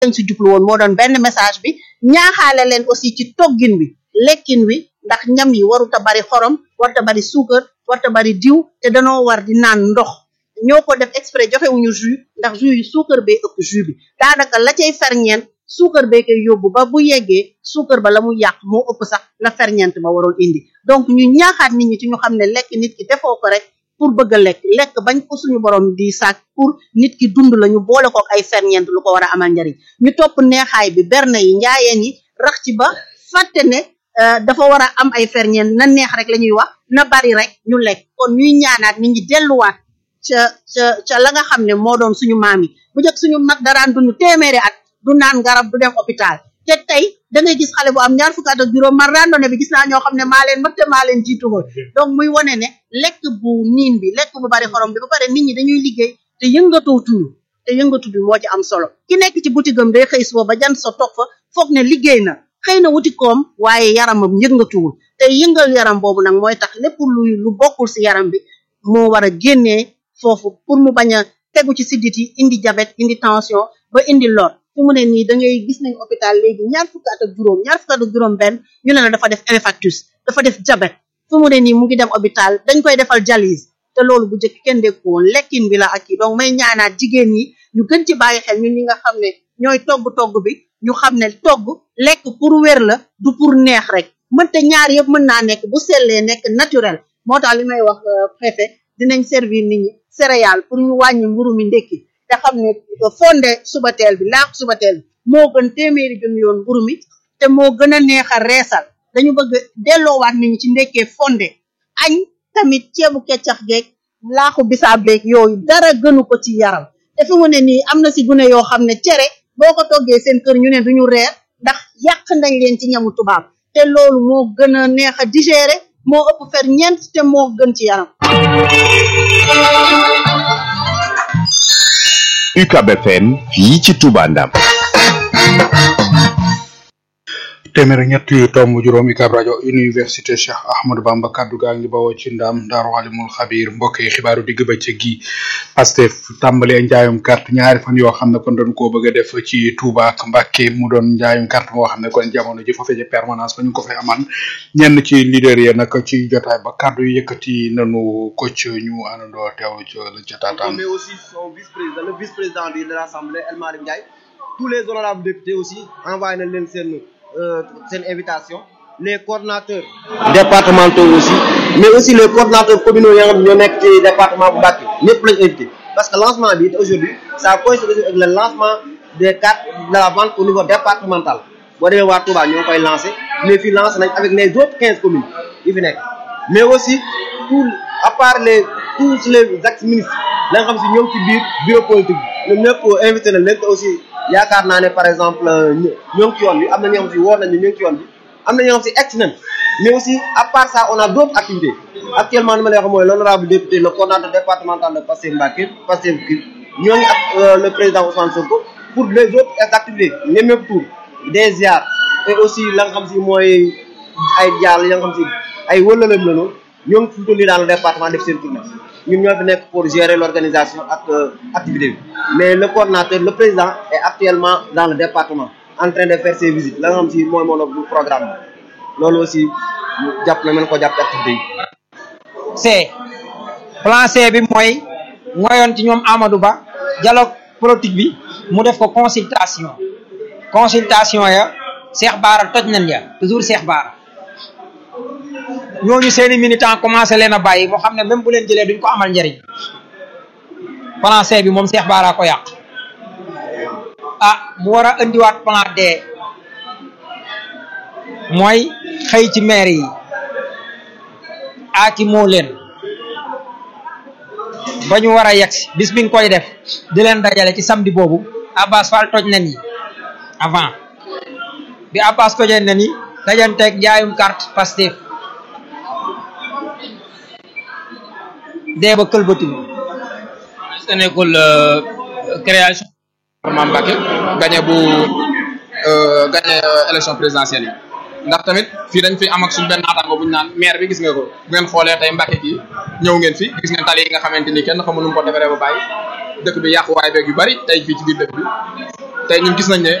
lañ si jublu woon moo doon benn message bi ñaaxaale leen aussi ci toggin wi lekkin wi ndax ñam yi waruta bari xorom warta bari suukar warta bari diw te danoo war di naan ndox ñoo ko def exprès joxewuñu jus ndax jus yi suukar bee ëpp jus bi daanaka la cay ferñeent suukar bee koy yóbbu ba bu yeggee suukar ba la mu yàq moo ëpp sax la ferñeent ba waroon indi donc ñu ñaaxaat nit ñi ci ñu xam ne lekk nit ki defoo ko rek pour bëgg a lekk lekk bañ ko suñu borom di sàkk pour nit ki dund la ñu boole ko ay ferñeent lu ko war a amal njariñ ñu topp neexaay bi berne yi njaayeen yi rax ci ba fàtte ne dafa war a am ay ferñeent na neex rek la ñuy wax na bari rek ñu lekk kon ñuy ñaanaat nit ñi delluwaat ca ca ca la nga xam ne moo doon suñu maam yi bu njëkk suñu mag daraan dund téeméeri at du naan garab du dem hôpital te tey da ngay gis xale bu am ñaar fukki at ak juróom man randonnée bi gis naa ñoo xam ne maa leen mag te maa leen jiitu woon donc muy wane ne lekk bu niin bi lekk bu bari xorom bi ba pare nit ñi dañuy liggéey te yëngatootuñu te yëngatu bi moo ci am solo ki nekk ci boutique am day xëy suba ba jant sa toog fa foog ne liggéey na xëy na wuti koom waaye yaramam yëngatuwul te yëngal yaram boobu nag mooy tax lépp luy lu bokkul si yaram bi moo war a génnee foofu pour mu bañ a tegu ci siddit yi indi diabète indi tension ba indi lor fu mu ne nii da ngay gis nañ hôpital léegi ñaar fukki at ak juróom ñaar fukki at ak juróom benn ñu ne la dafa def infarctus dafa def diabète fu mu ne nii mu ngi dem hôpital dañ koy defal dialyse te loolu bu njëkk kenn dégg ko woon lekkin bi la ak yi donc may ñaanaat jigéen ñi ñu gën ci bàyyi xel ñun ñi nga xam ne ñooy togg togg bi ñu xam ne togg lekk pour wér la du pour neex rek mënte ñaar yëpp mën naa nekk bu sellee nekk naturel moo tax li may wax préfet dinañ servir nit ñi céréales pour ñu wàññi mburu mi ndekki te xam ne fonde subateel bi laax subateel bi moo gën téeméeri junni yoon mburu mi te moo gën a neex a reesal dañu bëgg delloowaat nit ñi ci ndekkee fonde añ tamit ceebu keccax geeg laaxu bisaab beeg yooyu dara gënu ko ci yaram te fi mu ne nii am na si gune yoo xam ne cere boo ko toggee seen kër ñu ne duñu reer ndax yàq nañ leen ci ñamu tubaab te loolu moo gën a neex a digérer moo ëpp fer ñeent te moo gën ci yaram UCAB FM fii ci Touba Ndam téeméer ñett yu tomb juróom UCAB rajo université Cheikh Ahmadou Bamba kaddu gaa ngi bawoo ci ndam daaru alimul xabir mbokk yi xibaaru digg bëccëg gi Pastef tàmbalee njaayum carte ñaari fan yoo xam ne kon doon koo bëgg a def ci Touba ak Mbacké mu doon njaayum carte moo xam ne kon jamono ji foofee ci permanence ba ñu ko fay aman ñenn ci leader yi nag ci jotaay ba kaddu yu yëkkati nanu ko ci ñu àndandoo teew ci la ca taataan mais aussi son vice-président le vice-président de l'Assemblée El Malick Ndiaye tous les honorables députés aussi envoyé nañ leen seen seen invitation les coordonnateurs départementaux aussi mais aussi les coordonnateurs communaux yi nga xam ne ñoo nekk ci département bu Mbacké ñëpp lañ invité parce que lancement bi aujourd'hui ça coïncide avec le lancement des cartes de la vente au niveau départemental boo demee waa Touba ñoo koy lancé mais fii lancé nañ avec les autres quinze communes yi fi nekk mais aussi tout à part les tous les ex ministres la nga xam si ñoom ci biir bureau politique bi ñoom ñëpp invité nañ leen te aussi yaakaar naa ne par exemple ñoo ngi ci yoon bi am na ñoo xam si woo nañu ñu ngi ci yoon bi am na ñoo xam si egg nañ mais aussi à part ça on a d'autres activités actuellement ni ma lay wax mooy l'honorable député le coordinateur départemental de Pastef Mbacké Pastef ki ñoo ngi ak le président Ousmane Sonko pour les autres activités nemmeeku tour des ziar et aussi la nga xam si mooy ay jàll ya nga xam si ay wëlalam la noonu ñoo ngi fi mu toll nii dans le département def seen tournée ñun ñoo fi nekk pour gérer l'organisation ak activité bi mais le coordinateur le président est actuellement dans le département en train de faire ses visites la nga xam si mooy moom du programme bi loolu aussi jàpp na mën ko jàpp activité yi C plan C bi mooy ngoyoon ci ñoom Amadou Ba dialogue politique bi mu def ko consultation consultation ya Cheikh Bara toj nañ ya toujours Cheikh Bara ñooñu seeni militant commencé leen a bàyyi moo xam ne même bu leen jëlee duñ ko amal njariñ plan C bi moom Cheikh Bara ko yàq ah mu war a indiwaat plan D mooy xëy ci maire yi aaki moo leen ba ñu war a yegsi bis bi nga koy def di leen dajale ci samedi boobu Abbas Fall toj na ni avant bi Abbas tojee na ni dajanteeg njaayum carte Pastef dee ba këlbatilu est-ce que nekkul création département Mbacké gagné bu gagné élection présidentielle yi ndax tamit fii dañ fi am ak suñu benn naataango bu ñu naan maire bi gis nga ko bu ngeen xoolee tey Mbacké kii ñëw ngeen fi gis ngeen tali yi nga xamante ni kenn xamul nu mu ko defaree ba bàyyi dëkk bi yàquwaay beeg yu bari tey fii ci biir dëkk bi tey ñun gis nañ ne